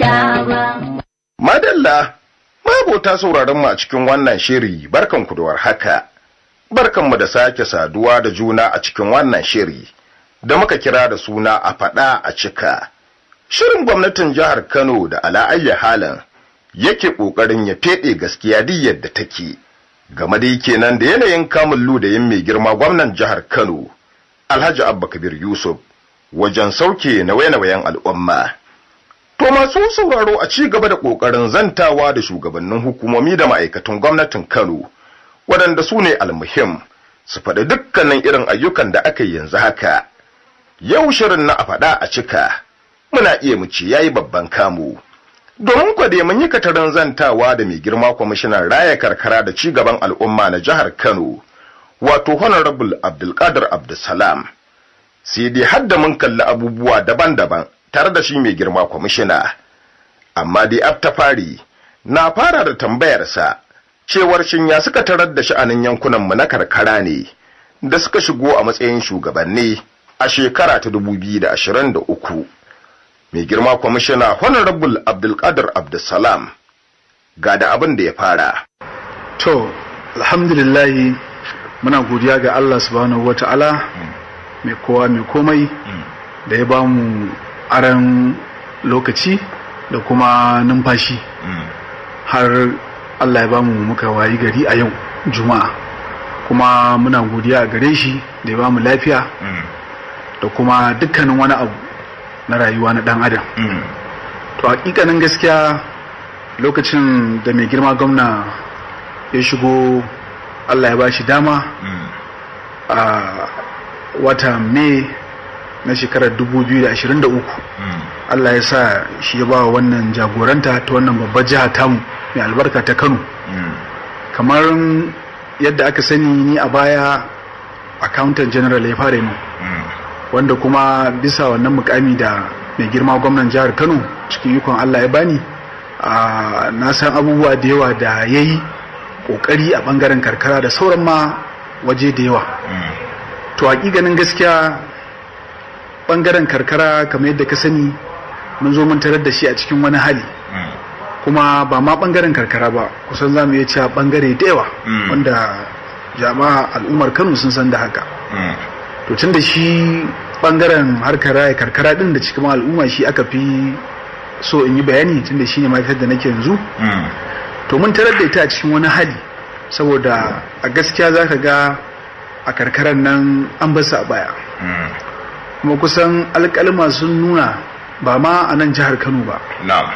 manta ba. Madalla, mabota sauraron mu a cikin wannan shiri barkanku da warhaka. Barkanmu da sake saduwa da juna a cikin wannan shiri da muka kira da suna a faɗa a cika. Shirin gwamnatin jihar Kano da ala'ayya halin yake ƙoƙarin ya feɗe gaskiya duk yadda take. Game da kenan da yanayin kamun ludayin mai girma gwamnan jihar Kano, Alhaji Abba Kabir Yusuf, wajen sauke nauye-nauyen al'umma. To masu sauraro a ci gaba da ƙoƙarin zantawa da shugabannin hukumomi da ma'aikatan gwamnatin Kano, waɗanda su ne almuhim su faɗi dukkanin irin ayyukan da aka yi yanzu haka. Yau shirin na a faɗa a cika, muna iya mu ce yayi babban kamu. Domin kwade mun yi katarin zantawa da mai girma kwamishinan raya karkara da ci gaban al'umma na jihar Kano, wato Honorable Abdulkadir Abdulsalam. Sai dai hadda mun kalli abubuwa daban-daban tare da shi mai girma kwamishina. Amma dai ta fari na fara da tambayarsa cewar shin ya suka tarar da sha'anin yankunanmu na karkara ne da suka shigo a matsayin shugabanni a shekara ta 2023. Mai girma kwamishina Honorable Abdulkadir Abdulsalam ga da abin da ya fara. To, alhamdulillahi muna godiya ga Allah subhanahu wata'ala mai kowa mai komai da ya ba mu aran lokaci da kuma numfashi har Allah ya ba mu muka wayi gari a yau juma'a kuma muna godiya a gare shi da ya ba mu lafiya da kuma dukkanin wani abu na rayuwa na dan adam to hakikanin gaskiya lokacin da mai girma gwamna ya shigo Allah ya ba shi dama a wata mai na shekarar 2023 Allah ya sa shi ya ba wannan jagoranta ta wannan babbar jiha tamu mai albarka ta Kano kamar yadda aka sani ni a baya accountant general ya fara mu wanda kuma bisa wannan mukami da mai girma gwamnan jihar Kano cikin ikon Allah ya bani na san abubuwa da yawa da ya yi kokari a bangaren karkara da sauran ma waje da yawa to hakikanin gaskiya bangaren karkara kamar yadda ka sani mun zo mun tarar da shi a cikin wani hali kuma ba ma bangaren karkara ba kusan za mu iya cewa bangare da yawa wanda jama'a al'ummar kano sun san da haka to tun da shi bangaren harkar raya karkara din da cikin al'umma shi aka fi so in yi bayani tun da shi ne mafitar da nake yanzu to mun tarar da ita a cikin wani hali saboda a gaskiya za ka ga a karkarar nan an basu a baya kuma kusan alƙalma sun nuna ba ma a nan jihar kano ba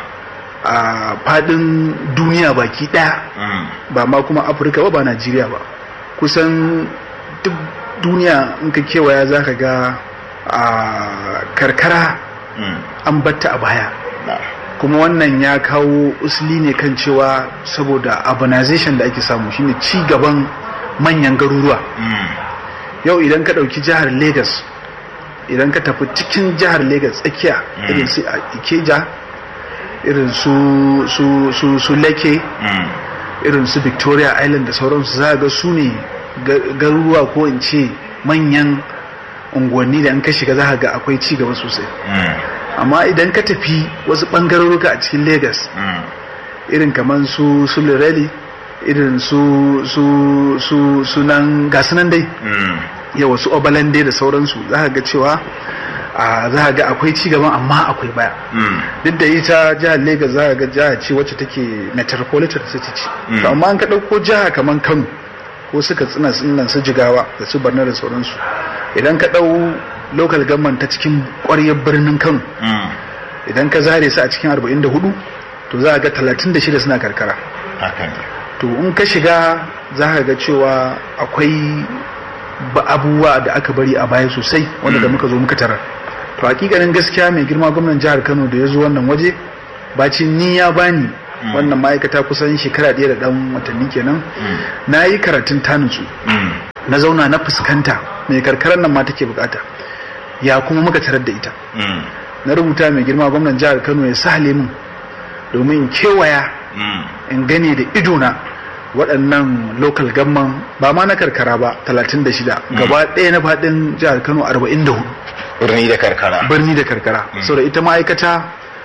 a fadin duniya baki ɗaya ba ma kuma afirka ba ba najeriya ba kusan duk duniya in ka kewaya za ka ga a karkara an batta a baya kuma wannan ya kawo usuli ne kan cewa saboda urbanization da ake samu shine ci gaban manyan garuruwa yau idan ka ɗauki jihar lagos idan ka tafi cikin jihar lagos tsakiya irin su ikeja irin su su su su lake irin su victoria island da sauransu za ga su ne garuruwa ko in ce manyan unguwanni da an ka shiga za ga akwai ci gaba sosai amma idan ka tafi wasu ɓangaroruka a cikin lagos irin kamar su su lireli irin su su su sunan gasunan dai yawa su obalande da sauransu za ga cewa za ga akwai ci gaban amma akwai baya duk da ita jihar lagos za ga jiha ce wacce take metropolitan city ce to amma an ka ɗauko jiha kamar kano ko suka tsina tsinan su jigawa da su barna da sauransu idan ka ɗau local government ta cikin ƙwaryar birnin kano idan ka zare su a cikin 44 to za ga 36 suna karkara to in ka shiga za ka ga cewa akwai abubuwa da aka bari a baya sosai wanda da muka zo muka tarar to hakikanin gaskiya mai girma gwamnan jihar kano da ya zo wannan waje bacin ni ya bani wannan ma'aikata kusan shekara ɗaya da ɗan watanni kenan na yi karatun tanutsu na zauna na fuskanta mai karkarar nan ma take bukata ya kuma muka tarar da ita na rubuta mai girma gwamnan jihar kano ya sa min domin in kewaya in gane da idona waɗannan local gamman ba ma na karkara ba 36 gaba ɗaya na faɗin jihar kano 44 birni da karkara birni da karkara saboda ita ma'aikata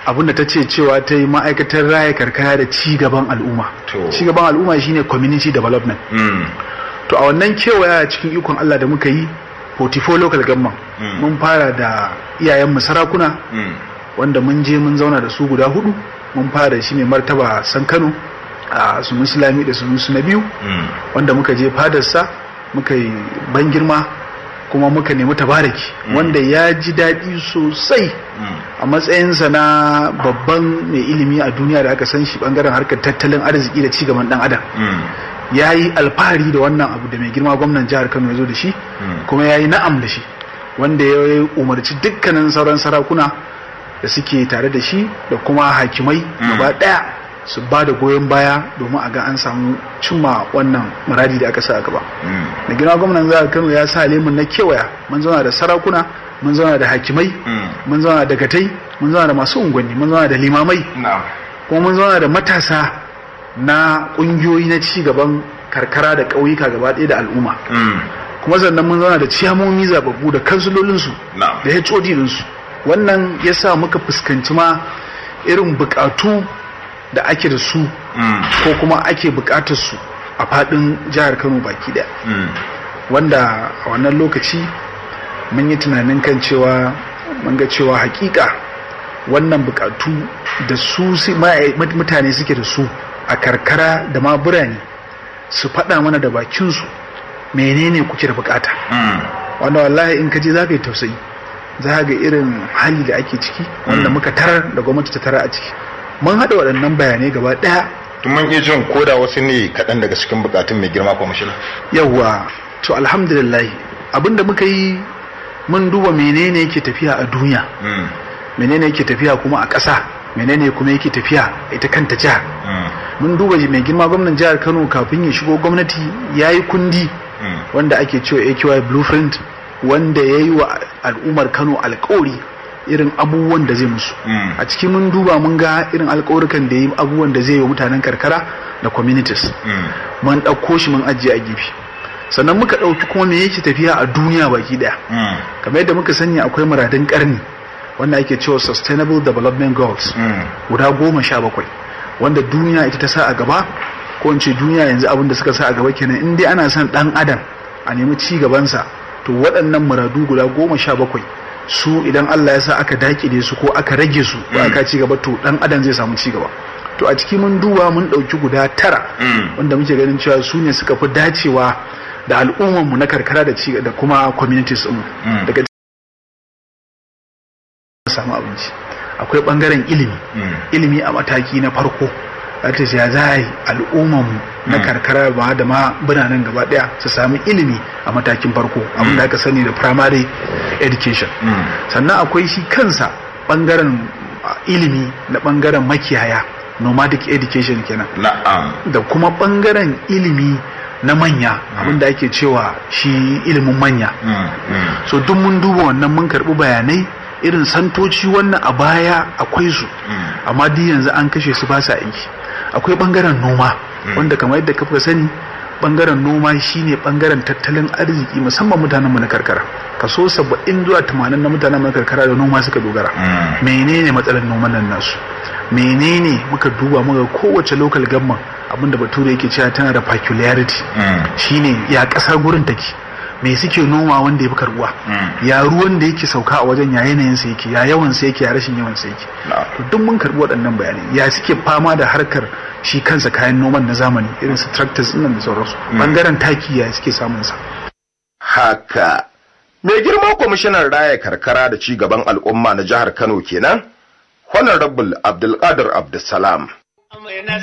abinda ta ce cewa ta yi ma'aikatar raya karkara da ci gaban al'umma To. ci gaban al'umma shine community development Mm. to a wannan kewaya cikin ikon Allah da muka yi 44 local government Mm. mun fara da iyayenmu sarakuna Mm. wanda mun je mun zauna da su guda hudu mun fara shi ne martaba san kano a su musulami da su na biyu Mm. wanda muka je fadarsa muka yi ban girma kuma muka nemi tabaraki wanda ya ji daɗi sosai Mm. a matsayinsa na babban mai ilimi a duniya da aka san shi bangaren harkar tattalin arziki da cigaban dan adam Mm. ya yi alfahari da wannan abu da mai girma gwamnan jihar kano ya zo da shi Mm. kuma ya yi na'am da shi wanda ya umarci dukkanin sauran sarakuna da suke tare da shi da kuma hakimai gaba daya su ba da goyon baya domin a ga an samu cimma wannan muradi da aka sa a gaba Mm. da girma gwamnan jihar kano ya sa lemun na kewaya mun zauna da sarakuna mun zauna da hakimai Mm. mun zauna da gatai mun zauna da masu unguwanni mun zauna da limamai Na'am. kuma mun zauna da matasa na ƙungiyoyi na ci gaban karkara da ƙauyuka gaba ɗaya da al'umma Mm. kuma sannan mun zauna da ciyamomi zababbu da kansulolinsu Na'am. da HOD ɗinsu wannan ya sa muka fuskanci ma irin buƙatu da ake da su Mm. ko kuma ake buƙatar su a faɗin jihar Kano baki ɗaya Mm. wanda a wannan lokaci mun yi tunanin kan cewa mun ga cewa hakika wannan bukatu da su si- ma- mutane suke da su a karkara da ma birane su faɗa mana da bakinsu menene kuke da bukata Mm. wanda wallahi in ka je za ka yi tausayi za ka ga irin hali da ake ciki wanda muka tarar da gwamnati ta tara a ciki mun haɗa waɗannan bayanai gaba ɗaya Tun mun iya jin koda wasu ne kaɗan daga cikin bukatun mai girma kwamishina. yawwa to alhamdulillah abinda muka yi mun duba menene yake tafiya a duniya Mm. menene yake tafiya kuma a ƙasa menene kuma yake tafiya a ita kanta jihar Mm. mun duba mai girma gwamnan jihar kano kafin ya shigo gwamnati ya yi kundi Mm. wanda ake cewa AQI blueprint wanda ya yi wa al'ummar kano alkawari irin abubuwan da zai musu Mm. a cikin mun duba mun ga irin alkawarukan da ya yi abubuwan da zai yi wa mutanen karkara da communities Mm. mun ɗauko shi mun ajiye a gefe sannan muka ɗauki kuma me yake tafiya a duniya baki ɗaya Mm. kamar yadda muka sani akwai muradun ƙarni wanda ake cewa sustainable development goals Mm. guda goma sha bakwai wanda duniya ita ta sa a gaba ko in ce duniya yanzu abin da suka sa a gaba kenan in dai ana son ɗan adam a nemi ci gabansa to waɗannan muradu guda goma sha bakwai su idan Allah ya sa aka dakile su ko aka rage su ko aka ci gaba to ɗan adam zai samu ci gaba to a ciki mun duba mun ɗauki guda tara Mm. wanda muke ganin cewa su ne suka fi dacewa da al'ummarmu na karkara da ci da kuma communities ɗin Mm. daga samu abinci akwai ɓangaren ilimi Mm. ilimi a mataki na farko ta ya za a yi al'ummarmu na karkara ba da ma biranen gaba daya su sami ilimi a matakin farko abin da aka sani da primary education Mm. sannan akwai shi kansa bangaren uh, ilimi na bangaren makiyaya nomadic education kenan Na'am. da kuma bangaren ilimi na manya abin da ake cewa shi ilimin manya Mm. Mm. so duk mun duba wannan mun karbi bayanai irin santoci wannan a baya akwai su Mm. amma duk yanzu an kashe su ba sa aiki akwai bangaren noma wanda kamar yadda kafa sani bangaren noma shine bangaren tattalin arziki musamman mutanen mu na karkara kaso 70 zuwa 80 na mutanen mu na karkara da noma suka dogara Mm. menene matsalar noman nan nasu menene muka duba muka kowace local government abinda bature yake cewa tana da peculiarity Mm. shine ya kasar gurin take me suke noma wanda ya fi karbuwa Mm. ya ruwan da yake sauka a wajen ya yanayin sa yake ya yawan sa yake ya rashin yawan sa yake Na'am. to duk mun karbi waɗannan bayanai ya suke fama da harkar shi kansa kayan noman na zamani irin su tractors din nan da sauransu bangaren taki ya suke samun sa Haka. Mai girma kwamishinan raya karkara da ci gaban al'umma na jihar Kano kenan, Honorable Abdulkadir Abdulsalam. Mai